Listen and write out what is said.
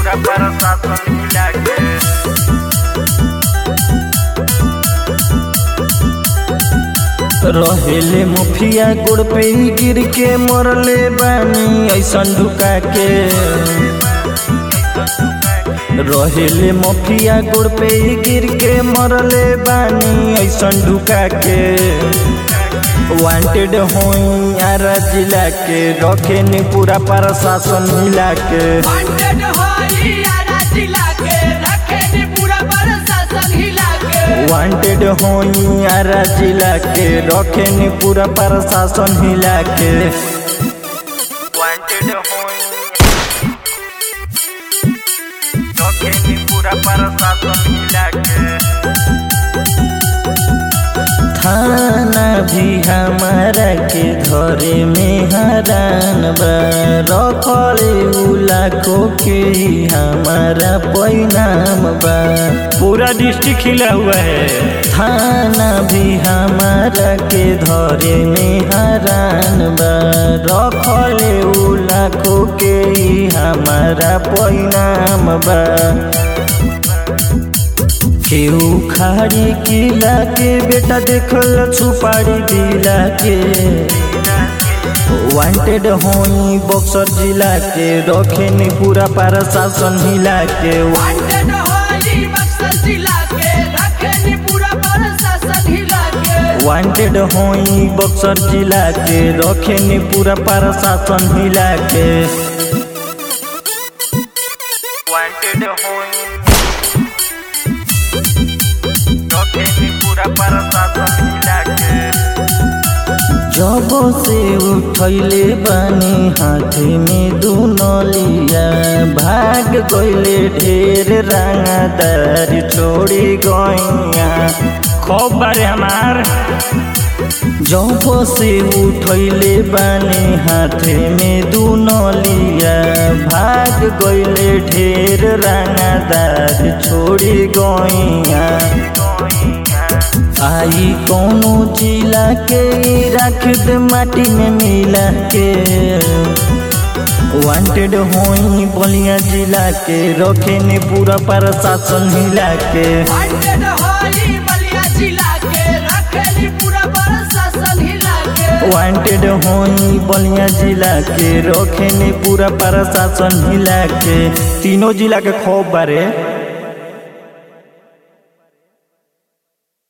पूरा प्रशासन मिला के रहेले मुफिया गोड़ पे ही गिर के मरले बानी ऐसन ढुका के रहेले मुफिया गोड़ पे ही गिर के मरले बानी ऐसन ढुका के वांटेड होई आरा जिला के रखे नी पूरा प्रशासन मिला के वांटेड होई आरा जिला के रखे नी पूरा प्रशासन हिला के वांटेड होई आरा जिला के रखे नी पूरा प्रशासन हिला के वांटेड होई रखे नी पूरा प्रशासन मिला के थाना भी हमारा के धरे में हरान बा रखले उ लाखों के ही हमारा पैनाम बा पूरा डिस्ट्रिक्ट हिला हुआ है थाना भी हमारा के धरे में हरान बा रखले उ लाखों के ही हमारा पैनाम बा केहू खाड़ी किला के बेटा देखल छुपाड़ी दिला के वांटेड होई बक्सर जिला के रखे नी पूरा प्रशासन हिला के वांटेड होई बक्सर जिला के रखे नी पूरा प्रशासन हिला के वांटेड होई बक्सर जिला के रखे नी पूरा प्रशासन हिला के वांटेड होई रखे नी पूरा प्रशासन मिला के जब से उठैले बानी हाथ में दुनलिया भाग गइले ढेर रंगदार छोड़ी गइया खूब बारे हमार जब से उठैले बानी हाथ में दुनलिया भाग गइले ढेर रंगदार छोड़ी गइया आई कौनो जिला के रख दे माटी में मिला के वांटेड होई बलिया जिला के रखे ने पूरा प्रशासन हिला के वांटेड होई बलिया जिला के रखे नी पूरा प्रशासन हिला के वांटेड होई बलिया जिला के रखे ने पूरा प्रशासन हिला के तीनों जिला के खौफ बारे